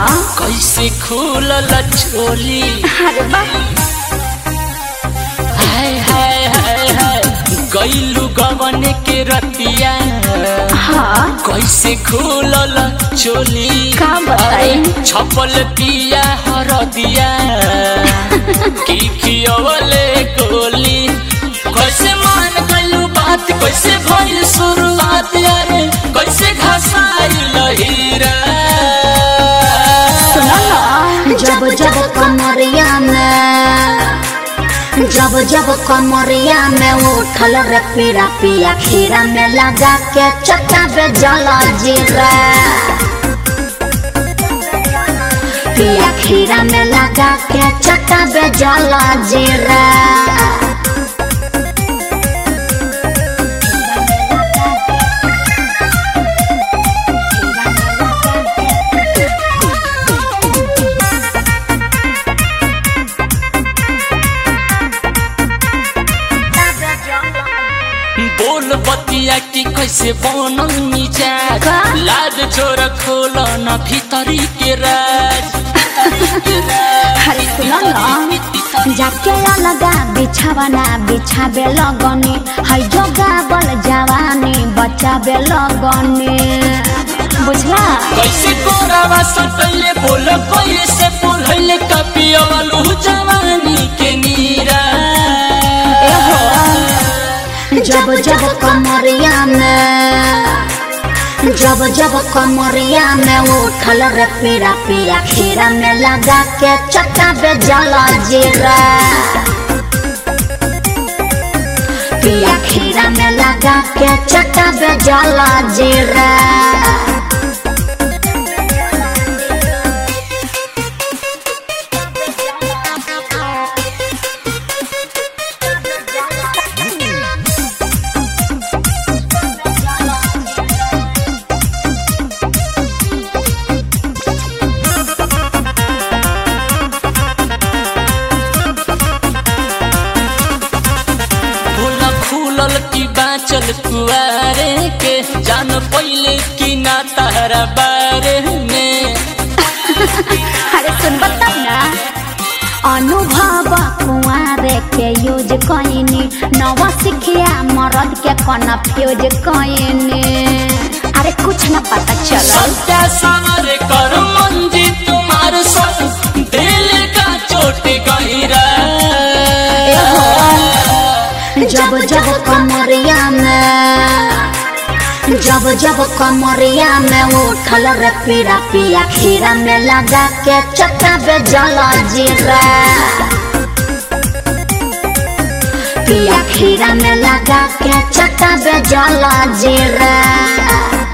कैसे खुलल चोली अरे बाप हाय हाय हाय हाय गैलू गवन के रतिया हाँ कैसे खुलल चोली का बताई? अरे, छपल दिया हरदिया की खियवले गोली कैसे मान गइलू बात कैसे भइल शुरुआत अरे कैसे घसाइल हीरा सुनो ना जब जब कमरिया में जब जब कमरिया में उठल रे पीरा पिया खीरा में लगा के चक्का पे जला जीरा पिया खीरा में लगा के चक्का पे जला जीरा बोल बतिया की कैसे बनल मिजाज का? लाज चोर खोल न भीतरी के राज अरे सुनो ना जाके लगा बिछावना बिछाबे लगनी है जोगा बल जवानी बचाबे लगनी बुझला कैसे कोरावा सटैले बोल कैसे बोलैले कपियवलु जवानी के नीरा जब जब कमरिया में जब जब कमरिया में उठल रे पीरा पिया खीरा में लगा के चक्का पे जला जीरा पिया खीरा में लगा के चक्का पे जला जीरा बोला खुलल की बाचल कुआरे के जान पहिले की ना तारा बारे में अरे सुन बता ना अनुभव कुआरे के यूज कइनी नवा सिखिया मरद के कन्फ्यूज कइनी अरे कुछ न पता चलल सत्या सामर कर मंजी तुम्हार सब दिल का चोट गहिरा जब जब कमरिया में जब जब कमरिया में उठल रे पीरा पिया खीरा में लगा के चक्का पे जला जीरा पिया खीरा में लगा के चक्का पे जला जीरा